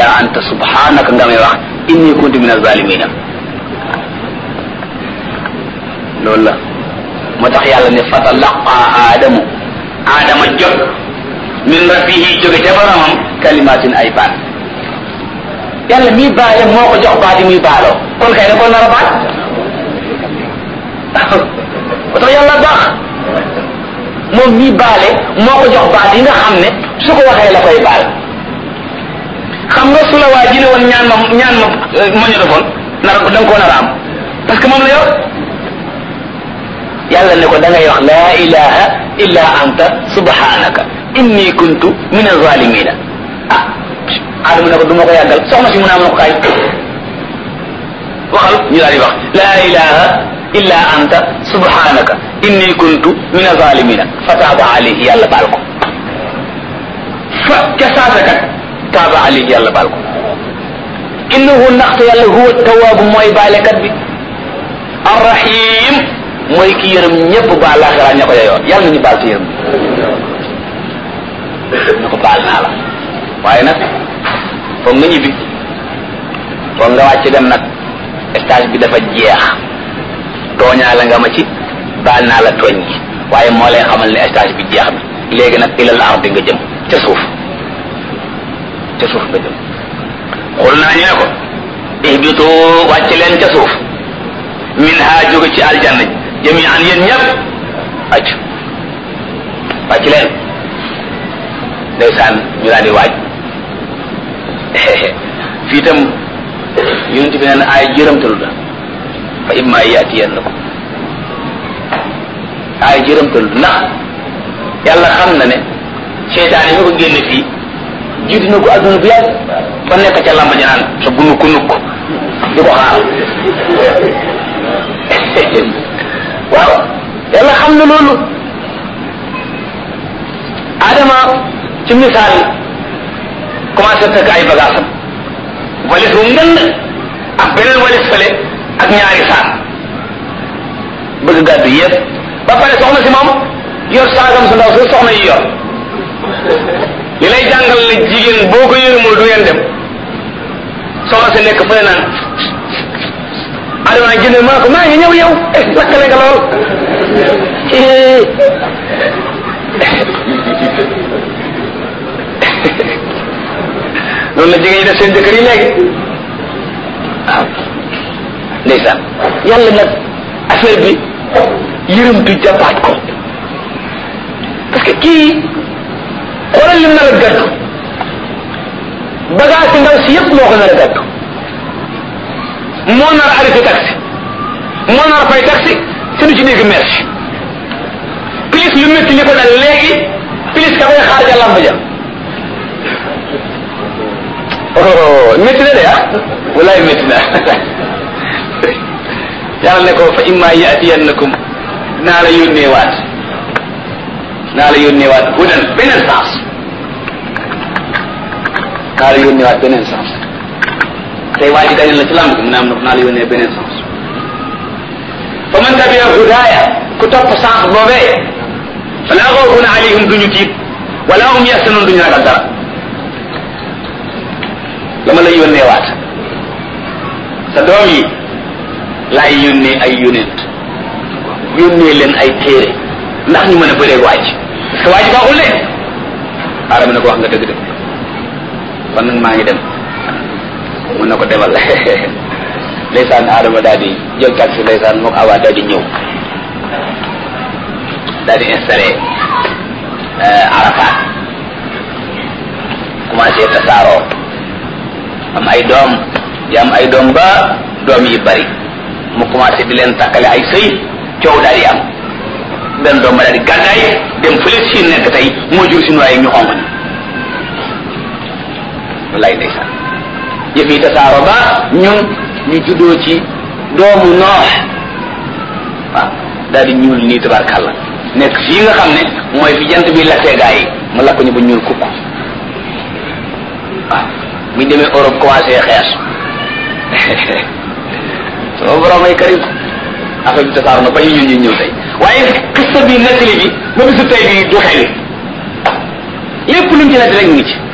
anta subhanaka nga may wax inni kuntu min azalimina loolu la moo tax yàlla ne fatalaqa aadamu aadama jot min rabbihi jóge ca boromam kalimatin ay baat yàlla mii baale moo ko jox baat yi muy baaloo kon kay ne kon nar a baat moo tax yàlla baax moom mii baale moo ko jox baat yi nga xam ne su ko waxee la koy baal xam nga su la waa ji ne woon ñaan ma ñaan ma ma ñu defoon nar da nga koo nar a am parce que moom la yor yàlla ne ko da ngay wax laa ilaha illa anta subhanaka inni kuntu min azalimina ah aadama ne ko du ma ko yàggal soxna si mu naa ma ko kaay waxal ñu daal di wax laa ilaha illa anta subhanaka inni kuntu min azalimina fa taaba alayhi yàlla baal ko fa ca saasa kat taaba alayhi yàlla baal ko innahu ndaxte yàlla huwa tawaabu mooy baalekat bi arrahim mooy ki yërëm ñëpp baal laaxira ña ko yeyoo yàlla nañu baal ci yërëm ñu ko baal naa la waaye nag foog nga ñibbi foog nga wàcc dem nag stage bi dafa jeex tooñaa la nga ma ci baal naa la tooñ gi waaye moo lay xamal ne stage bi jeex na léegi nag ilal ardi nga jëm ca suuf ca suuf nga jëm xul naa ñu ne ko ihbitu wàcc leen ca suuf min ha jóge ci aljanna jami'an yéen ñëpp wàcc wàcc leen ndeysaan ñu daal di waaj fii itam yonent bi neen ay jërëmtalu la fa imma yaatiyannakum ay jërëmtalu ndax yàlla xam na ne seytaan yi ñu ko génne fii jiitu na ko adduna bu yàgg ba nekk ca lamba ja naan sa gunuk nukk di ko xaar waaw yàlla xam na loolu adama ci misaal commencé tëgg ay bagaasam walis bu ngënd ak beneen walis fële ak ñaari saak bëgg gàddu yépp ba pare soxna si moom yor saagam su ndaw su soxna yi yor li lay jàngal ne jigéen boo ko yërëmul du ngeen dem soxna si nekk fële naan adama nag jënd maa ko maa ngi ñëw yow lakkale nga lool loolu la jigéen ñi def seen jëkkër yi léegi waaw ndeysaan yàlla nag affaire bi yërëmtu jàppaat ko parce que kii xoolal lim nar a gàddu bagage si ndaw si yëpp moo ko nar a gàddu moo nar a arrêté taxi moo nar a fay taxi te du ci dégg merci plus lu métti li ko dal léegi plus ka koy xaar ja lamb ja oh métti na de ah walaay métti na yàlla ne ko fa imma yaatiyannakum naa la yónnee waat naa la yónnee waat hudan beneen sens naa la yónnee waat beneen sens tey waa ji dañu la ci lamb bi mu ne am na naa la yónnee beneen sens fa man tabia hudaaya ku topp sens boobee fala xawfun alayhim duñu tiit wala hum yaxsanun duñu ragal dara dama lay yónnee waat sa doom yi laay yónnee ay yónent yónnee leen ay téere ndax ñu mën a bëreeg waaj parce que waaj baaxul de aadama ne ko wax nga dëgg dëgg kon nag maa ngi dem mun na ko demal ndeysaan aadama daal di jël taxi ndeysaan mook awa daal di ñëw daal di installé Arafat commencé tasaaroo am ay doom di am ay doom ba doom yi bari mu commencé di leen takkale ay sëy coow daal di am benn doom ba daal di gàddaay dem fële si nekk tey moo jur suñu waaye ñu xonq ni wallaay ndeysaan yëf yi tasaaroo ba ñun ñu juddoo ci doomu noox waaw daal di ñuul nii tabarkàlla nekk fii nga xam ne mooy fi jant bi lakkee gaa yi mu lakk ñu ba ñuul kukk waaw buñ demee Europe commencé xees sama borom ay karim affaire bi tasaar na ba ñu ñun ñu ñëw tey waaye xista bi nettali bi ba bisu tey bi du xeli lépp luñ ci nettali rek ngi ci